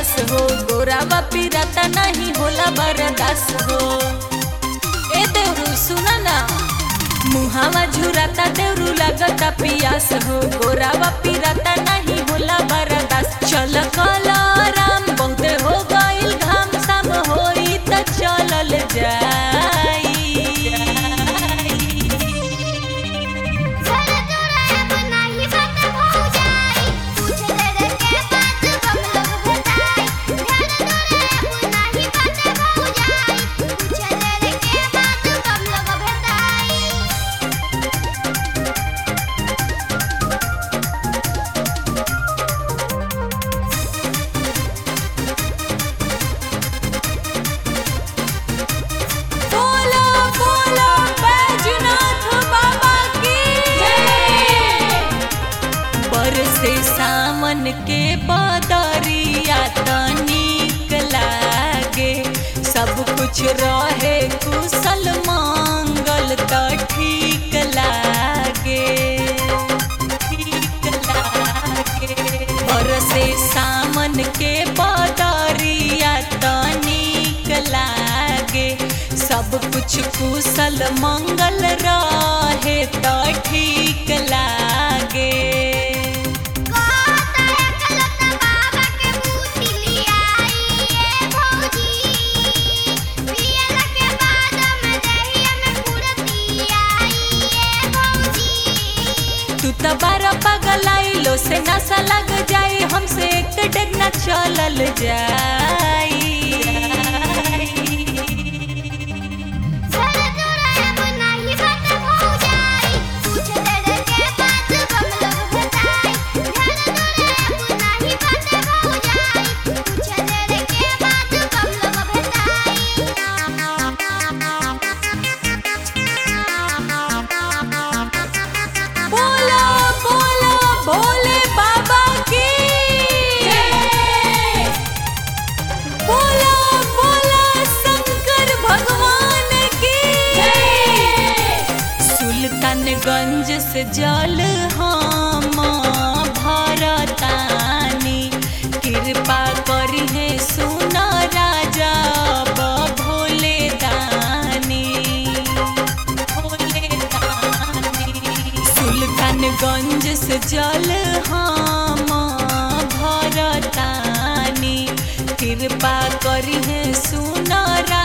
पियास हो गोरावा पिराता नहीं होला बरदास हो ए देवरू सुना ना मुहावा झुराता देवरू लगता पियास हो गोरावा पिराता नहीं होला बरदास चल कला राम बहुते हो गइल घाम साम होई त चलल जाई घर तोरा बनाई बात हो जाई पूछ ले के बात हम लोग बताई घर तोरा बनाई बात हो जाई पूछ ले के बात हम लोग बताई बोलो बोलो बैजनाथ बाबा की बरसे सामन के बदरिया त नीक लागे सब कुछ रहे कुशल मंगल त ठीक लागे ठीक लागे बरसे सामन के बदरिया त नीक लागे सब कुछ कुशल मंगल रहे त ठीक लागे कहता है खलता बाबा के बूटी लियाई ए भौजी पियला के बाद में दहिया में फुरती आई ए भौजी तू त बारा पगलाइलो से नशा लग जाई हमसे एक डेग न चलल जाई घर तोरा बनाई बात हो जाई पूछ ले के बात हम लोग बताई घर तोरा बनाई बात हो जाई पूछ ले के बात हम लोग बताई बोलो बोलो भोले बाबा की बोलो बोलो शंकर भगवान की सुल्तानगंज से जल हम भरतानी कृपा करी है सुना राजा अब भोले दानी भोले दानी सुल्तानगंज से जल हम भरतानी कृपा करी है सुना